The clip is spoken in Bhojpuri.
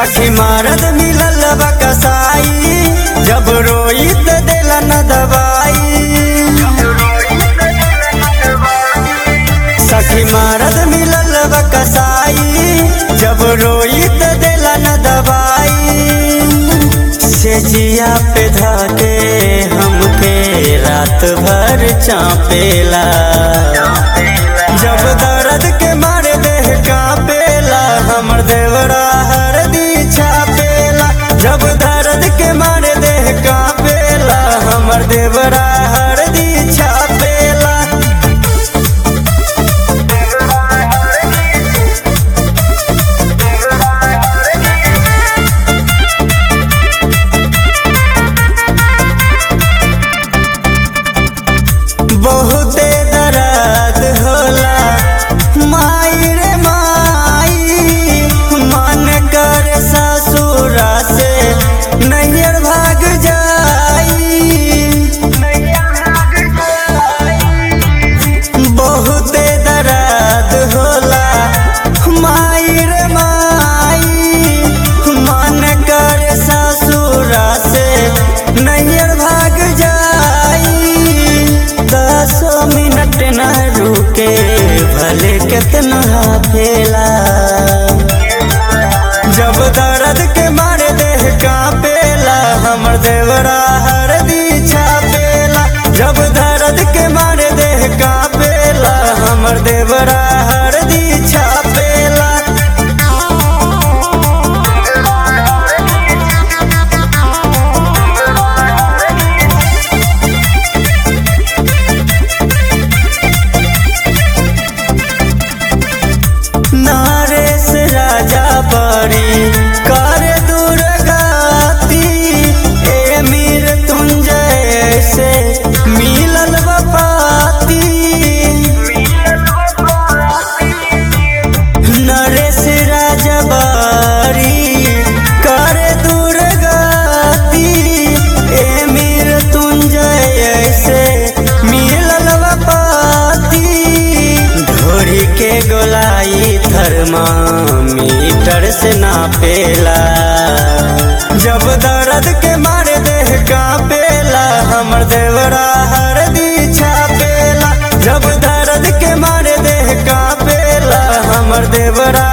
सखी मारद मिलल बा कसाई जब रोई त देला न दवाई सखी मारद मिलल बा कसाई जब रोई त देला न दवाई से जिया पे धाके हमके रात भर चापेला जब दर्द के मारे देह कापेला हमर देवरा हरदी छापेला जब दर्द के मारे देह कापेला हमर देवरा हरदी छापेला बहुते दर्द होला माई रे माई मन कर ससुरा से नैयर भाग जाई बहुते दर्द होला माई रे माई मन कर ससुरा से नैयर भाग जाई दसो मिनट न रुके भले कितना फेला जब दर्द के मारे देह कापेला हमर देवरा हरदी छापेला जब दर्द के मारे देह कापेला हमर देवरा हरदी छापेला नारेश राजा बड़ी कर दुर्गाती ए मीर तुंजय से मिलल बपाती नरेश राजा बड़ी कर दुर्गाती ए मीर तुंजय से मिलल बपाती ढोरी के गोलाई थर्मामीटर से नापेला जब दर्द के मारे देह कापेला हमर देवरा हरदी छापेला जब दर्द के मारे देह कापेला हमर देवरा